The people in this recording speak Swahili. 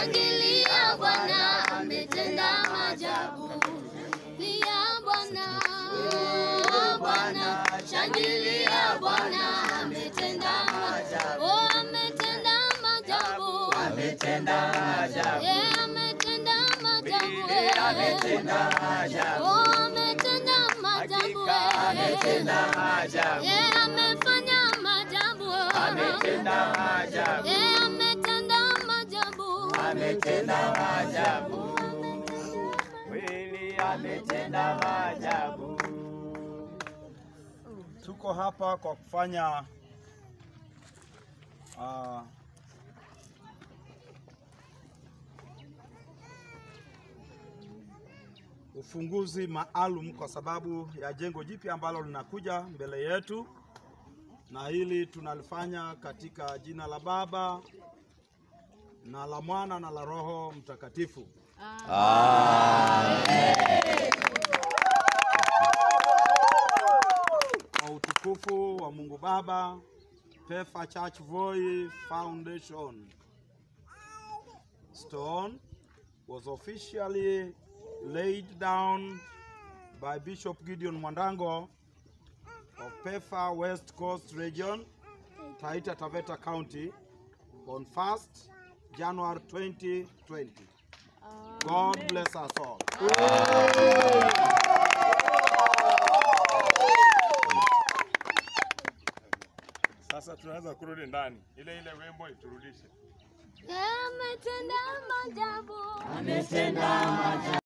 Shangilia Bwana ametenda maajabu. Lia Bwana, Bwana, shangilia Bwana ametenda maajabu. Oh, ametenda maajabu. Ametenda maajabu. Yeah, ametenda maajabu. Bili ametenda maajabu. Oh, ametenda maajabu. Hakika ametenda maajabu. Yeah, amefanya maajabu. Ametenda maajabu. Yeah, ametenda maajabu. Ametenda maajabu. Kweli ametenda maajabu. Tuko hapa kwa kufanya uh, ufunguzi maalum kwa sababu ya jengo jipya ambalo linakuja mbele yetu, na hili tunalifanya katika jina la Baba na la Mwana na la Roho Mtakatifu. Kwa utukufu wa Mungu Baba, Pefa Church Voi Foundation stone was officially laid down by Bishop Gideon Mwandango of Pefa West Coast Region, Taita Taveta County on 1st January 2020. God bless us all. Sasa tunaweza kurudi ndani, ile ile wimbo iturudishe. Yeah, ametenda maajabu. Ametenda maajabu.